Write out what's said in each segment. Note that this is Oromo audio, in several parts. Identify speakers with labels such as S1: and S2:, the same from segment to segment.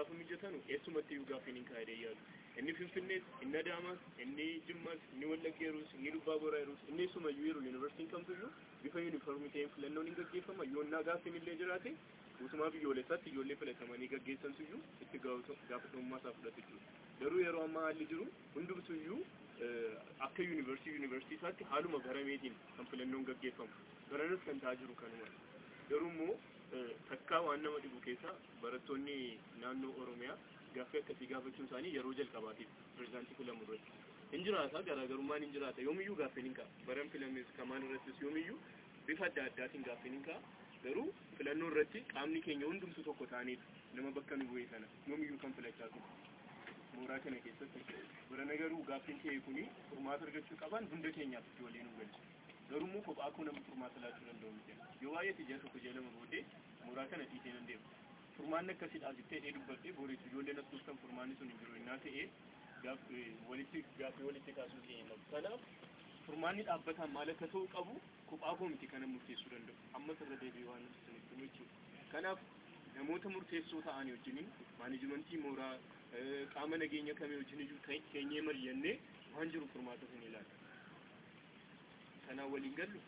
S1: gaafa mijatanu eessumatti iyyuu gaafiin hin kaa'edee yaadu inni finfinnees inni adaamas inni jimmas inni wallaggeerus inni dubbaa boraayirus inni eessumayyuu yeroo yuunivarsiitiin kamtuyyuu bifa yuuniformii ta'een filannoon hin gaggeeffama yoonnaa gaafiin illee jiraate guutumaa biyyoolessaatti ijoollee filatamanii gaggeessansuyyuu itti gaafatamummaa isaa fudhatu jechuudha garuu yeroo ammaa haalli jiru hundumtuyyuu akka yuunivarsiitii yuunivarsiitiisaatti haaluma barameetiin kan filannoon gaggeeffamu baranas kan ta'aa jiru kanuma garuu immoo takkaa waan nama dhibu keessa barattoonni naannoo oromiyaa gaaffii akkasii gaafachuun isaanii yeroo jalqabaatiif pirezidaantii filamu irratti hin jiraata garaagarummaan hin jiraata yoomiyyuu gaaffiin hin ka'a baran filames kamaan irrattis yoomiyyuu bifa adda addaatiin gaaffiin hin ka'a garuu filannoo irratti qaamni keenya hundumtu tokko ta'aniitu nama bakka nu bu'e sana yoomiyyuu kan filachaa ture mooraa kana keessatti barana garuu gaaffiin kee kuni furmaata argachuu qaban hunda keenyaaf itti waliin nu galchu garuu immoo kophaa koo namni furmaata laachuu danda'u miti yoo baay'eetti ji'a tokko ji'a lama booddee mooraa kana dhiisee nan deema furmaanni akkasiidha jettee dhee dubbadhee booriitti ijoolleen as kuustan furmaanni sun hin jiru innaa ta'ee walitti gaaffii walitti kaasuu keenya kanaaf furmaanni dhaabbataan maal akka ta'u qabu kophaa koo miti kana murteessuu danda'u ammas irra deebi'ee waan nuti sanitti jechuudha kanaaf namoota murteessoo ta'anii wajjiniin maanijimentii mooraa qaama nageenya kamii wajjin keenyee mari'annee waan jiru furmaata sun ilaala kanaan waliin gallu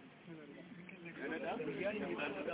S1: kanadha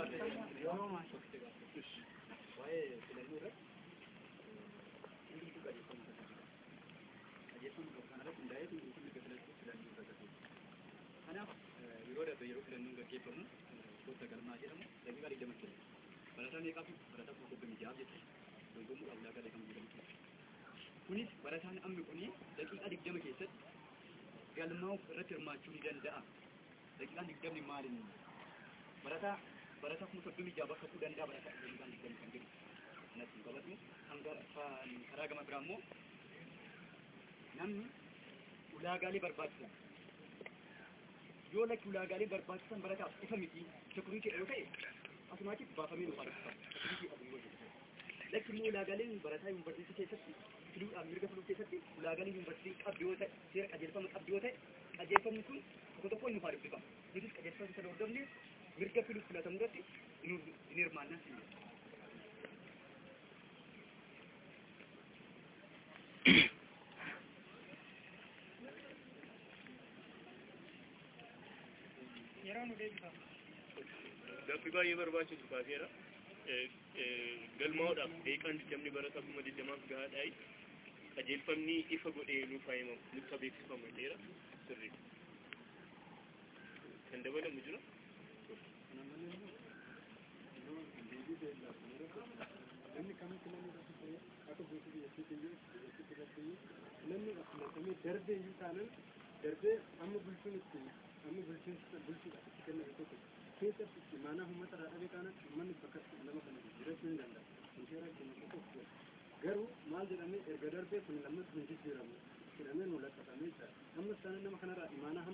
S2: waa'ee filannoo irratti hundumtuu qajeelfama taasisu. Qajeelfama qabu kanarratti hundaa'ee hundumtuu mirga filachuu filannoo taasisu. Kanaaf yeroo darbe yeroo filannoon gaggeeffamu gosa galmaa jedhamu daqiiqaa digdama kenna. Barataa meeqaatu barataa kuma soddomii ja'a jechuudha. Dorgomuudhaaf ulaagaa beekamu jedhamu. Kunis barataan ammi kuni daqiiqaa digdama keessatti galmaa'uuf irratti hirmaachuu ni danda'a. Daqiiqaan digdamni maaliin barataa barataa kuma soddomii ja'a bakka bu'uu danda'a barataa daqiiqaan digdamni kan jedhu. Natti qabatu kan karaa gama biraa immoo namni ulaagaalee barbaachisan yoo lakki ulaagaalee barbaachisan barataaf ifa miti sekuriitii yoo ta'e asumaatiif baafamee nuuf argama. Lakki immoo ulaagaaleen barataa yuunivarsiitii keessatti filuudhaan mirga filuu keessatti ulaagaaleen yuunivarsiitii qabdi yoo ta'e seera qajeelfama qabdi yoo ta'e qajeelfamni kun tokko tokko nuuf argama. Nutis qajeelfama sana hordofne mirga filuuf filatamu irratti hin hirmaannaa siin
S3: yeroo nu deebisan
S1: gaaffii baay'ee barbaachisu kaaseera galmaa'uudhaaf deeqaan digdamni barata kuma digdamaaf gahaadhaayi qajeelfamni ifa godhee nuuf haayimamu nutti beeksifamu dheera sirrii kan dabalamu jira
S4: namni kamitti namni irratti akka guutuu biyyattii biyyattii irratti namni filatamee darbee iyyuu taanan darbee amma bulchuun itti amma bulchiinsa bulchuudhaaf itti kenname tokko keessatti itti maanaa uummata irraa dhabee taanan uummanni bakka nama kana jiraachuu ni danda'a. Misheera keenya tokko garuu maal jedhamee erga darbee kun lammata kun jijjiiramu jedhamee nu laqqafamee jira. Amma sana nama kanarraa imaanaa